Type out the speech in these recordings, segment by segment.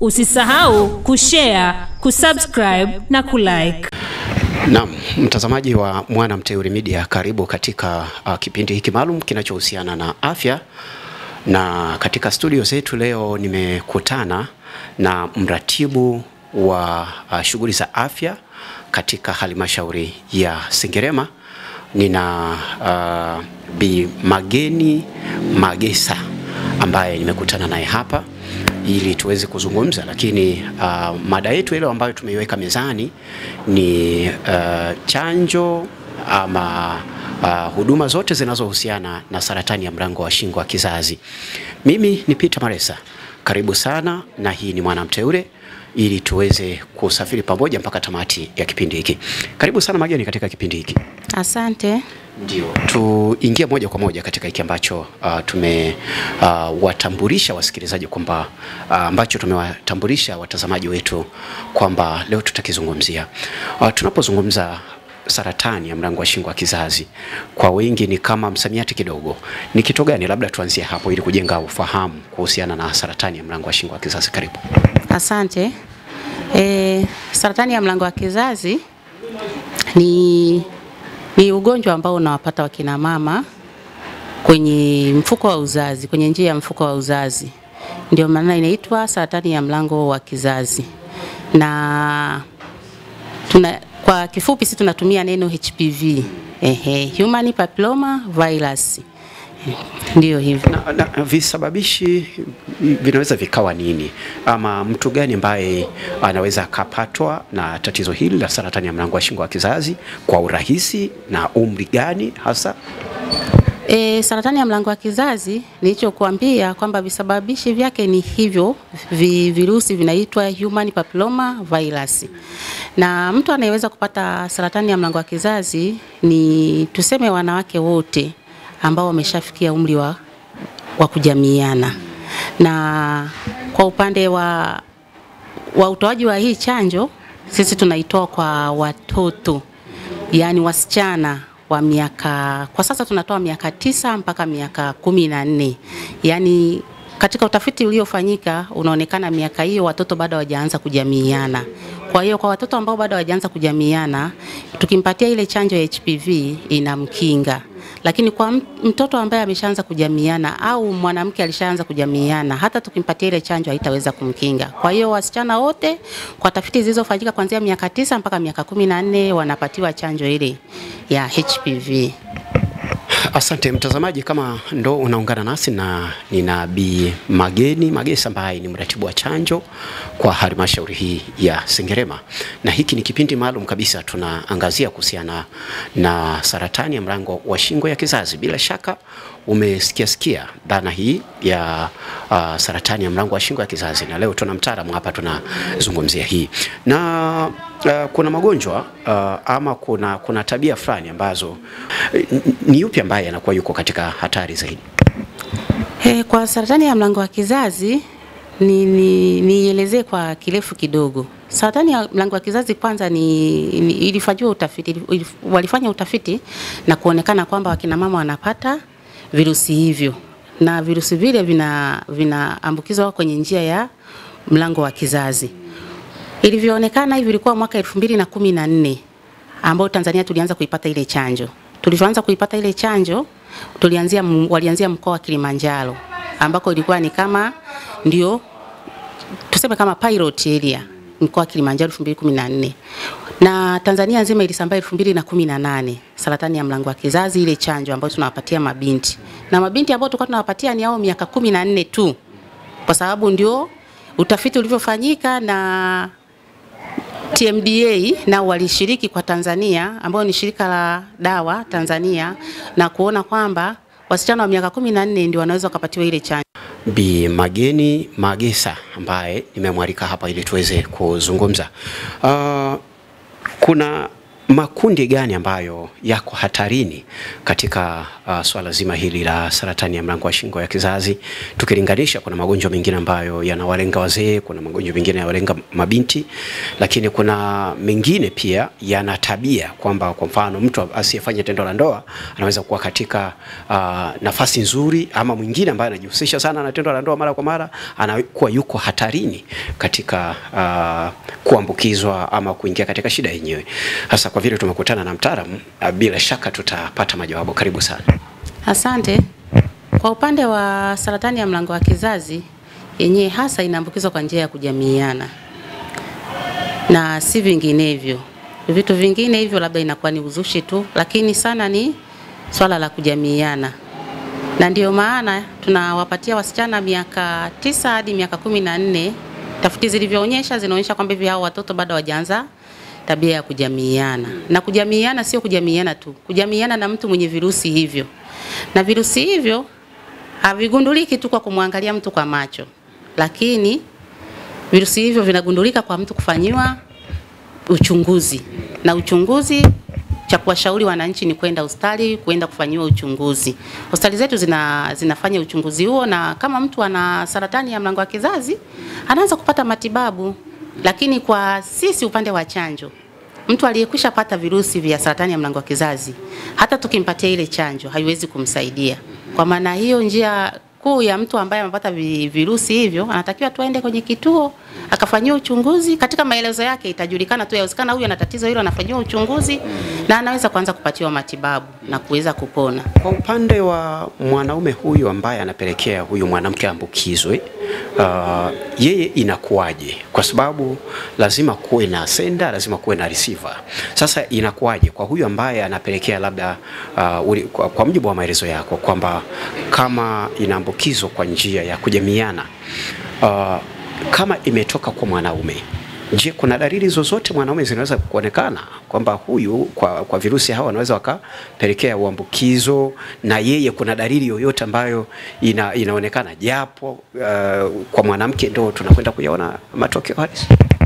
Usisahau kushare, kusubscribe na kulike. Naam, mtazamaji wa Mwana Mteule Media, karibu katika uh, kipindi hiki maalum kinachohusiana na afya, na katika studio zetu leo nimekutana na mratibu wa uh, shughuli za afya katika halmashauri ya Sengerema. Nina uh, Bi Mageni Magesa ambaye nimekutana naye hapa ili tuweze kuzungumza, lakini uh, mada yetu ile ambayo tumeiweka mezani ni uh, chanjo ama uh, huduma zote zinazohusiana na saratani ya mlango wa shingo wa kizazi. Mimi ni Peter Maresa, karibu sana, na hii ni Mwana Mteule ili tuweze kusafiri pamoja mpaka tamati ya kipindi hiki. Karibu sana Mageni katika kipindi hiki. Asante. Ndio, tuingie moja kwa moja katika hiki ambacho uh, tumewatambulisha uh, wasikilizaji kwamba uh, ambacho tumewatambulisha watazamaji wetu kwamba leo tutakizungumzia. Uh, tunapozungumza saratani ya mlango wa shingo wa kizazi, kwa wengi ni kama msamiati kidogo. Ni kitu gani? Labda tuanzie hapo ili kujenga ufahamu kuhusiana na saratani ya mlango wa shingo wa kizazi. Karibu. Asante. E, saratani ya mlango wa kizazi ni, ni ugonjwa ambao unawapata wakina mama kwenye mfuko wa uzazi, kwenye njia ya mfuko wa uzazi, ndio maana inaitwa saratani ya mlango wa kizazi, na tuna, kwa kifupi sisi tunatumia neno HPV, ehe, human papilloma virus, ndio hivyo. Na, na, visababishi vinaweza vikawa nini, ama mtu gani ambaye anaweza akapatwa na tatizo hili la saratani ya mlango wa shingo wa kizazi kwa urahisi, na umri gani hasa? E, saratani ya mlango wa kizazi nilichokuambia kwamba visababishi vyake ni hivyo vi, virusi vinaitwa human papilloma virus, na mtu anayeweza kupata saratani ya mlango wa kizazi ni tuseme wanawake wote ambao wameshafikia umri wa, wa kujamiiana, na kwa upande wa, wa utoaji wa hii chanjo sisi tunaitoa kwa watoto, yaani wasichana wa miaka kwa sasa tunatoa miaka tisa mpaka miaka kumi na nne yaani katika utafiti uliofanyika unaonekana miaka hiyo watoto bado hawajaanza kujamiiana. Kwa hiyo kwa watoto ambao bado hawajaanza kujamiiana, tukimpatia ile chanjo ya HPV inamkinga, lakini kwa mtoto ambaye ameshaanza kujamiiana au mwanamke alishaanza kujamiiana, hata tukimpatia ile chanjo haitaweza kumkinga. Kwa hiyo wasichana wote, kwa tafiti zilizofanyika kuanzia miaka tisa mpaka miaka kumi na nne wanapatiwa chanjo ile ya HPV. Asante mtazamaji, kama ndo unaungana nasi na nina Bi Mageni Magesa ambaye ni mratibu wa chanjo kwa halmashauri hii ya Sengerema, na hiki ni kipindi maalum kabisa, tunaangazia kuhusiana na saratani ya mlango wa shingo ya kizazi. Bila shaka umesikia sikia dhana hii ya uh, saratani ya mlango wa shingo ya kizazi, na leo tuna mtaalamu hapa tunazungumzia hii na uh, kuna magonjwa uh, ama kuna, kuna tabia fulani ambazo ni yupi ambaye anakuwa yuko katika hatari zaidi? He, kwa saratani ya mlango wa kizazi nielezee ni, ni kwa kirefu kidogo. Saratani ya mlango wa kizazi kwanza ni, ni ilifanyiwa utafiti, ilif, walifanya utafiti na kuonekana kwamba wakina mama wanapata virusi hivyo na virusi vile vinaambukizwa vina kwenye njia ya mlango wa kizazi. Ilivyoonekana hivi ilikuwa mwaka elfu mbili na kumi na nne ambao Tanzania tulianza kuipata ile chanjo. Tulivyoanza kuipata ile chanjo tulianzia, walianzia mkoa wa Kilimanjaro ambako ilikuwa ni kama ndio tuseme kama pilot area mkoa wa Kilimanjaro 2014 na Tanzania nzima ilisambaa 2018 saratani ya mlango wa kizazi, ile chanjo ambayo tunawapatia mabinti na mabinti ambao tulikuwa tunawapatia ni hao miaka 14 tu, kwa sababu ndio utafiti ulivyofanyika na TMDA nao walishiriki kwa Tanzania ambao ni shirika la dawa Tanzania na kuona kwamba wasichana wa miaka 14 ndio wanaweza wakapatiwa ile chanjo. Bi Mageni Magesa ambaye nimemwalika hapa ili tuweze kuzungumza. Uh, kuna makundi gani ambayo yako hatarini katika uh, swala zima hili la saratani ya mlango wa shingo ya kizazi tukilinganisha, kuna magonjwa mengine ambayo yanawalenga wazee, kuna magonjwa mengine yanawalenga mabinti, lakini kuna mengine pia yana tabia kwamba kwa mfano mtu asiyefanya tendo la ndoa anaweza kuwa katika uh, nafasi nzuri, ama mwingine ambaye anajihusisha sana na tendo la ndoa mara kwa mara anakuwa yuko hatarini katika uh, kuambukizwa ama kuingia katika shida yenyewe. Hasa kwa vile tumekutana na mtaalamu, uh, bila shaka tutapata majawabu. Karibu sana. Asante. Kwa upande wa saratani ya mlango wa kizazi yenyewe hasa inaambukizwa kwa njia ya kujamiiana na si vinginevyo. Vitu vingine hivyo labda inakuwa ni uzushi tu, lakini sana ni swala la kujamiiana, na ndio maana tunawapatia wasichana miaka tisa hadi miaka kumi na nne. Tafiti zilivyoonyesha zinaonyesha kwamba hivi hao watoto bado hawajaanza tabia ya kujamiiana, na kujamiiana sio kujamiiana tu, kujamiiana na mtu mwenye virusi hivyo, na virusi hivyo havigunduliki tu kwa kumwangalia mtu kwa macho, lakini virusi hivyo vinagundulika kwa mtu kufanyiwa uchunguzi, na uchunguzi cha kuwashauri wananchi ni kwenda hospitali kwenda kufanyiwa uchunguzi. Hospitali zetu zina, zinafanya uchunguzi huo, na kama mtu ana saratani ya mlango wa kizazi anaanza kupata matibabu. Lakini kwa sisi upande wa chanjo, mtu aliyekwisha pata virusi vya saratani ya mlango wa kizazi, hata tukimpatia ile chanjo haiwezi kumsaidia. Kwa maana hiyo, njia kuu ya mtu ambaye amepata vi- virusi hivyo anatakiwa tu aende kwenye kituo akafanyiwa uchunguzi. Katika maelezo yake itajulikana tu, yawezekana huyu ana tatizo hilo, anafanyiwa uchunguzi na anaweza kuanza kupatiwa matibabu na kuweza kupona. Kwa upande wa mwanaume huyu ambaye anapelekea huyu mwanamke ambukizwe, uh, yeye inakuwaje? Kwa sababu lazima kuwe na sender, lazima kuwe na receiver. Sasa inakuwaje kwa huyu ambaye anapelekea labda, uh, uli, kwa, kwa mujibu wa maelezo yako kwamba kama inaambukizwa kwa njia ya kujamiana, uh, kama imetoka kwa mwanaume Je, kuna dalili zozote mwanaume zinaweza kuonekana kwamba huyu kwa, kwa virusi hawa wanaweza wakapelekea uambukizo na yeye kuna dalili yoyote ambayo ina, inaonekana japo uh, kwa mwanamke ndo tunakwenda kuyaona matokeo halisi?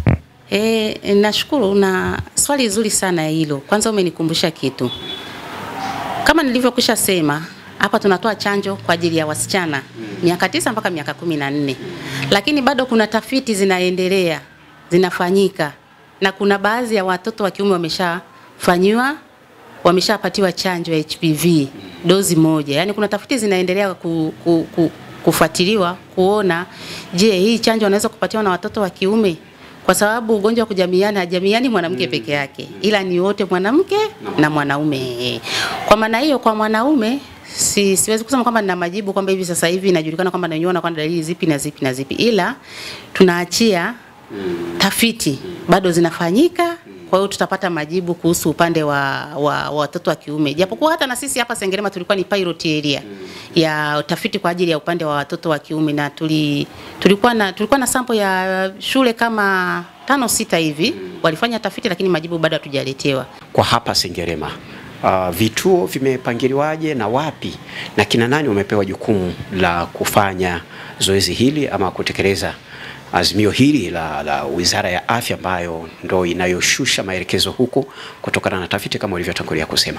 E, nashukuru na swali zuri sana hilo. Kwanza umenikumbusha kitu. Kama nilivyokwisha sema, hapa tunatoa chanjo kwa ajili ya wasichana miaka tisa mpaka miaka kumi na nne, lakini bado kuna tafiti zinaendelea zinafanyika, na kuna baadhi ya watoto wa kiume wameshafanyiwa wameshapatiwa chanjo ya HPV dozi moja. Yaani kuna tafiti zinaendelea ku, ku, ku, kufuatiliwa kuona, je, hii chanjo wanaweza kupatiwa na watoto wa kiume kwa sababu ugonjwa wa kujamiana hajamiani mwanamke peke yake, ila ni wote mwanamke na mwanaume. Kwa maana hiyo, kwa mwanaume si, siwezi kusema kwamba nina majibu kwamba hivi sasa hivi inajulikana kwamba naiona kwamba dalili zipi na zipi na zipi, ila tunaachia tafiti bado zinafanyika. Kwa hiyo tutapata majibu kuhusu upande wa, wa, wa watoto wa kiume, japokuwa hata na sisi hapa Sengerema tulikuwa ni pilot area ya tafiti kwa ajili ya upande wa watoto wa kiume, na tuli, tulikuwa na tulikuwa na sample ya shule kama tano sita hivi walifanya tafiti, lakini majibu bado hatujaletewa. Kwa hapa Sengerema uh, vituo vimepangiliwaje na wapi na kina nani wamepewa jukumu la kufanya zoezi hili ama kutekeleza azimio hili la, la Wizara ya Afya ambayo ndo inayoshusha maelekezo huku kutokana na tafiti kama ulivyotangulia kusema.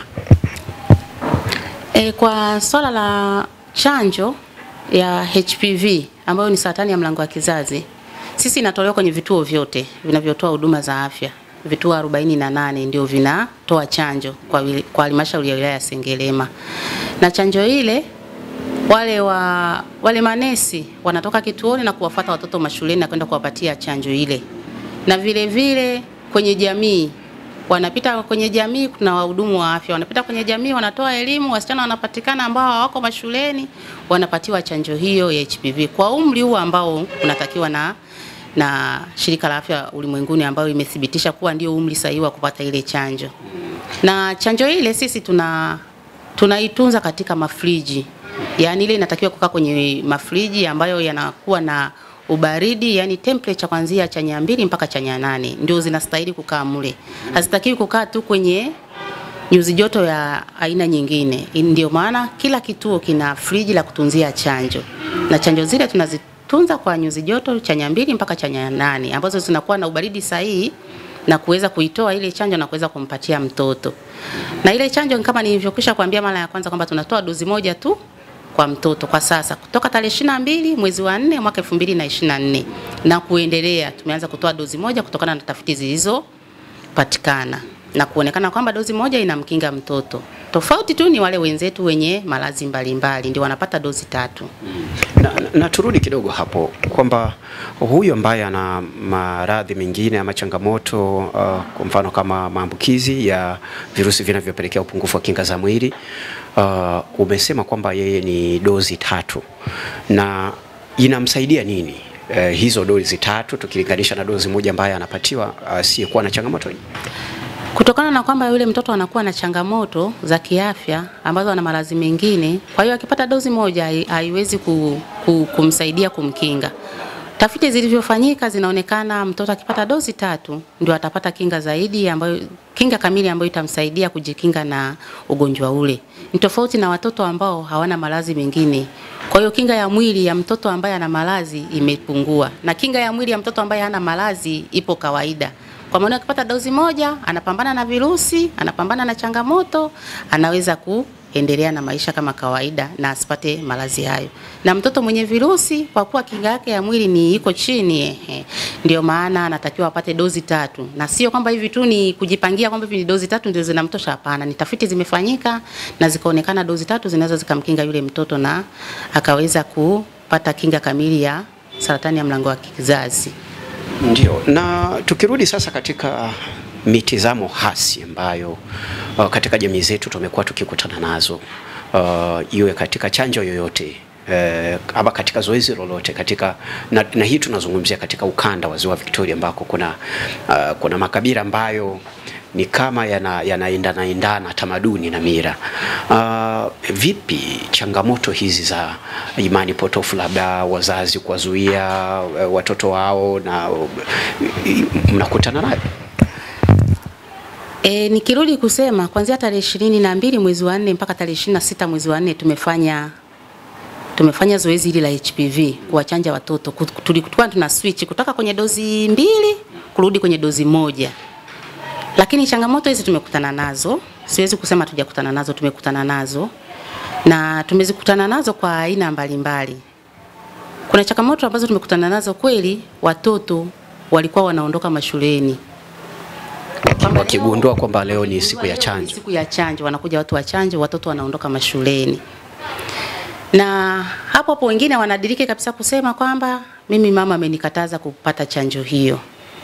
E, kwa swala la chanjo ya HPV ambayo ni saratani ya mlango wa kizazi, sisi inatolewa kwenye vituo vyote vinavyotoa huduma za afya. Vituo 48 ndio vinatoa chanjo kwa wili- kwa halmashauri ya wilaya ya Sengerema, na chanjo ile wale wa wale manesi wanatoka kituoni na kuwafuata watoto mashuleni na kwenda kuwapatia chanjo ile, na vile vile kwenye jamii wanapita kwenye jamii, kuna wahudumu wa afya wanapita kwenye jamii, wanatoa elimu, wasichana wanapatikana ambao hawako mashuleni wanapatiwa chanjo hiyo ya HPV kwa umri huu ambao unatakiwa na na shirika la afya ulimwenguni ambayo imethibitisha kuwa ndio umri sahihi wa kupata ile chanjo. Na chanjo ile sisi tuna tunaitunza katika mafriji, yaani ile inatakiwa kukaa kwenye mafriji ambayo yanakuwa na ubaridi, yani temperature kuanzia chanya mbili mpaka chanya nane ndio zinastahili kukaa mle, hazitakiwi kukaa tu kwenye nyuzi joto ya aina nyingine. Ndio maana kila kituo kina friji la kutunzia chanjo, na chanjo zile tunazitunza kwa nyuzi joto chanya mbili mpaka chanya nane ambazo zinakuwa na ubaridi sahihi na kuweza kuitoa ile chanjo na kuweza kumpatia mtoto. Na ile chanjo kama nilivyokwisha kuambia mara ya kwanza kwamba tunatoa dozi moja tu kwa mtoto kwa sasa kutoka tarehe ishirini na mbili mwezi wa nne mwaka elfu mbili na ishirini na nne na kuendelea, tumeanza kutoa dozi moja kutokana na tafiti zilizopatikana na kuonekana kwamba dozi moja inamkinga mtoto. Tofauti tu ni wale wenzetu wenye maradhi mbalimbali ndio wanapata dozi tatu. Na, na, na turudi kidogo hapo kwamba huyu ambaye ana maradhi mengine ama changamoto uh, kwa mfano kama maambukizi ya virusi vinavyopelekea upungufu wa kinga za mwili uh, umesema kwamba yeye ni dozi tatu na inamsaidia nini uh, hizo dozi tatu tukilinganisha na dozi moja ambaye anapatiwa asiyekuwa uh, na changamoto hii? Kutokana na kwamba yule mtoto anakuwa na changamoto za kiafya ambazo ana maradhi mengine, kwa hiyo akipata dozi moja hai- haiwezi ku, ku, kumsaidia kumkinga. Tafiti zilivyofanyika zinaonekana mtoto akipata dozi tatu ndio atapata kinga zaidi ambayo kinga kamili ambayo itamsaidia kujikinga na ugonjwa ule. Ni tofauti na watoto ambao hawana maradhi mengine. Kwa hiyo kinga ya mwili ya mtoto ambaye ana maradhi imepungua na kinga ya mwili ya mtoto ambaye hana maradhi ipo kawaida. Kwa maana akipata dozi moja anapambana na virusi, anapambana na changamoto, anaweza kuendelea na maisha kama kawaida na asipate maradhi hayo. Na mtoto mwenye virusi kwa kuwa kinga yake ya mwili ni iko chini, ehe, ndio maana anatakiwa apate dozi tatu, na sio kwamba hivi tu ni kujipangia kwamba hivi ni dozi tatu ndio zinamtosha. Hapana, ni tafiti zimefanyika na zikaonekana dozi tatu zinaweza zikamkinga yule mtoto na akaweza kupata kinga kamili ya saratani ya mlango wa kizazi. Ndio, na tukirudi sasa katika mitizamo hasi ambayo uh, katika jamii zetu tumekuwa tukikutana nazo uh, iwe katika chanjo yoyote eh, ama katika zoezi lolote katika na, na hii tunazungumzia katika ukanda wa Ziwa Victoria ambako kuna uh, kuna makabila ambayo ni kama yana- yanaendana endana tamaduni na mira. Uh, vipi changamoto hizi za imani potofu, labda wazazi kuwazuia uh, watoto wao na uh, mnakutana nayo? E, nikirudi kusema kuanzia tarehe ishirini na mbili mwezi wa nne mpaka tarehe ishirini na sita mwezi wa nne tumefanya tumefanya zoezi hili la HPV kuwachanja watoto. Ku- Tulikuwa tuna switch kutoka kwenye dozi mbili kurudi kwenye dozi moja, lakini changamoto hizi tumekutana nazo, siwezi kusema tujakutana nazo, tumekutana nazo na tumezikutana nazo kwa aina mbalimbali. Kuna changamoto ambazo tumekutana nazo kweli, watoto walikuwa wanaondoka mashuleni Kwamba Wakigundua kwamba leo ni siku ya Leo ni chanjo. Siku ya chanjo, wanakuja watu wa chanjo, watoto wanaondoka mashuleni. Na hapo hapo wengine wanadiriki kabisa kusema kwamba mimi mama amenikataza kupata chanjo hiyo.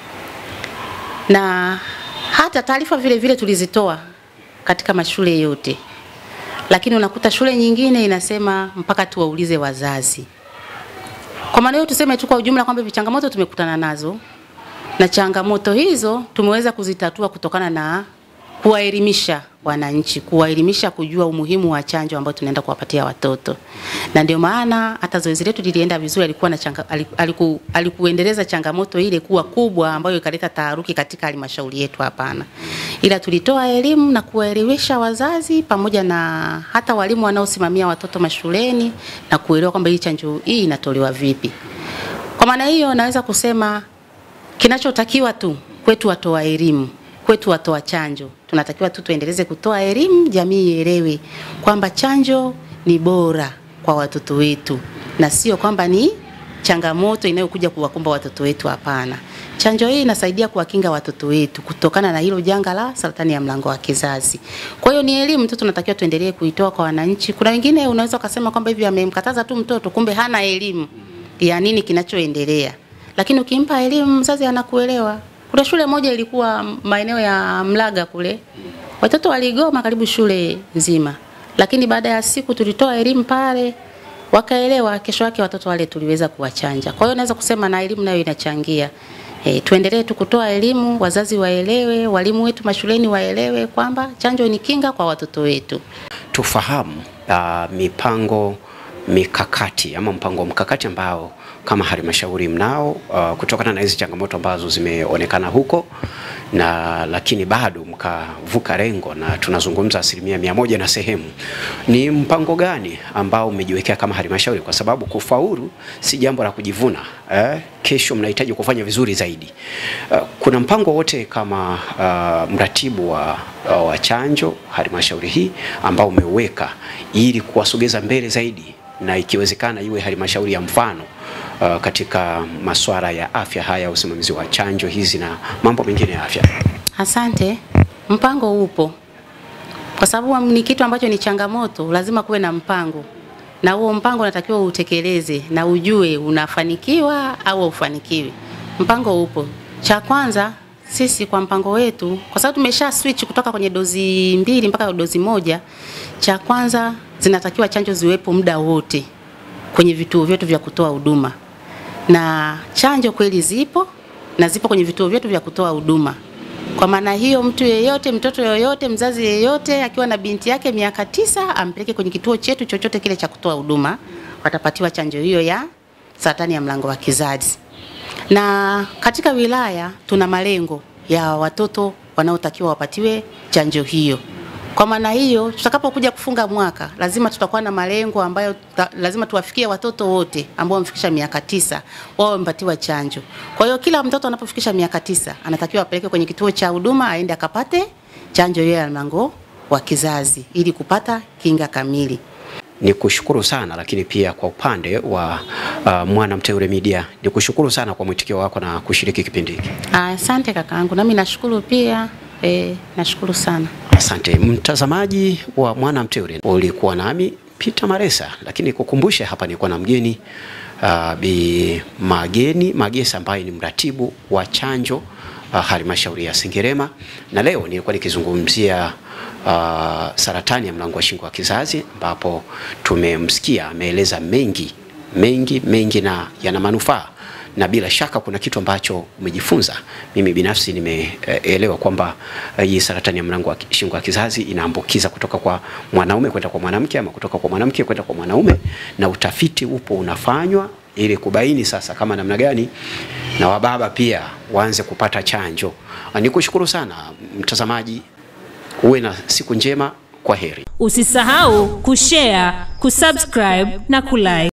Na hata taarifa vile vile tulizitoa katika mashule yote. Lakini unakuta shule nyingine inasema mpaka tuwaulize wazazi. Kwa maana hiyo tuseme tu kwa ujumla kwamba hivi changamoto tumekutana nazo na changamoto hizo tumeweza kuzitatua kutokana na kuwaelimisha wananchi, kuwaelimisha kujua umuhimu wa chanjo ambayo tunaenda kuwapatia watoto, na ndio maana hata zoezi letu lilienda vizuri. Alikuwa na changa, aliku, aliku, alikuendeleza changamoto ile kuwa kubwa ambayo ikaleta taharuki katika halmashauri yetu, hapana, ila tulitoa elimu na kuwaelimisha wazazi pamoja na hata walimu wanaosimamia watoto mashuleni na kuelewa kwamba hii chanjo hii inatolewa vipi. Kwa maana hiyo naweza kusema kinachotakiwa tu kwetu watoa elimu, kwetu watoa chanjo, tunatakiwa tu tuendeleze kutoa elimu, jamii ielewe kwamba chanjo ni bora kwa watoto wetu na sio kwamba ni changamoto inayokuja kuwakumba watoto wetu. Hapana, chanjo hii inasaidia kuwakinga watoto wetu kutokana na hilo janga la saratani ya mlango wa kizazi. Kwa hiyo ni elimu tu tunatakiwa tuendelee kuitoa kwa wananchi. Kuna wengine unaweza ukasema kwamba hivi amemkataza tu mtoto, kumbe hana elimu ya nini kinachoendelea lakini ukimpa elimu mzazi anakuelewa. Kuna shule moja ilikuwa maeneo ya Mlaga kule, watoto waligoma karibu shule nzima, lakini baada ya siku tulitoa elimu pale, wakaelewa. Kesho yake watoto wale tuliweza kuwachanja. Kwa hiyo naweza kusema na elimu nayo inachangia. E, tuendelee tu kutoa elimu, wazazi waelewe, walimu wetu mashuleni waelewe kwamba chanjo ni kinga kwa watoto wetu. Tufahamu uh, mipango mikakati ama mpango mkakati ambao kama halmashauri mnao uh, kutokana na hizi changamoto ambazo zimeonekana huko na lakini bado mkavuka rengo na tunazungumza asilimia mia moja na sehemu. Ni mpango gani ambao umejiwekea kama halmashauri, kwa sababu kufaulu si jambo la kujivuna eh? Kesho mnahitaji kufanya vizuri zaidi. Uh, kuna mpango wote kama uh, mratibu wa, uh, wa chanjo halmashauri hii ambao umeweka ili kuwasogeza mbele zaidi na ikiwezekana iwe halmashauri ya mfano uh, katika masuala ya afya haya, usimamizi wa chanjo hizi na mambo mengine ya afya. Asante. Mpango upo, kwa sababu ni kitu ambacho ni changamoto, lazima kuwe na mpango, na huo mpango unatakiwa utekeleze na ujue unafanikiwa au haufanikiwi. Mpango upo. Cha kwanza sisi kwa mpango wetu, kwa sababu tumesha switch kutoka kwenye dozi mbili mpaka dozi moja, cha kwanza zinatakiwa chanjo ziwepo muda wote kwenye vituo vyetu vya kutoa huduma, na chanjo kweli zipo na zipo kwenye vituo vyetu vya kutoa huduma. Kwa maana hiyo, mtu yeyote, mtoto yoyote, mzazi yeyote akiwa na binti yake miaka tisa ampeleke kwenye kituo chetu chochote kile cha kutoa huduma, watapatiwa chanjo hiyo ya saratani ya mlango wa kizazi. Na katika wilaya tuna malengo ya watoto wanaotakiwa wapatiwe chanjo hiyo. Kwa maana hiyo, tutakapokuja kufunga mwaka, lazima tutakuwa na malengo ambayo ta, lazima tuwafikie watoto wote ambao wamefikisha miaka tisa wao wamepatiwa chanjo. Kwa hiyo kila mtoto anapofikisha miaka tisa anatakiwa apeleke kwenye kituo cha huduma aende akapate chanjo hiyo ya mlango wa kizazi ili kupata kinga kamili. Ni kushukuru sana lakini pia kwa upande wa uh, Mwana Mteule Media ni kushukuru sana kwa mwitikio wako na kushiriki kipindi hiki. Asante kakaangu, nami nashukuru pia e, nashukuru sana. Asante mtazamaji wa Mwana Mteule, ulikuwa nami Peter Maresa, lakini kukumbusha hapa nilikuwa na mgeni uh, Bi Mageni Magesa ambaye ni mratibu wa chanjo uh, halmashauri ya Sengerema, na leo nilikuwa nikizungumzia uh, saratani ya mlango wa shingo wa kizazi, ambapo tumemsikia ameeleza mengi mengi mengi na yana manufaa na bila shaka kuna kitu ambacho umejifunza. Mimi binafsi nimeelewa kwamba eh, hii saratani ya mlango wa ki- shingo ya kizazi inaambukiza kutoka kwa mwanaume kwenda kwa mwanamke ama kutoka kwa mwanamke kwenda kwa mwanaume, na utafiti upo unafanywa ili kubaini sasa kama namna gani na wababa pia waanze kupata chanjo. Ah, Nikushukuru sana mtazamaji, uwe na siku njema. Kwa heri. Usisahau kushare, kusubscribe na kulike.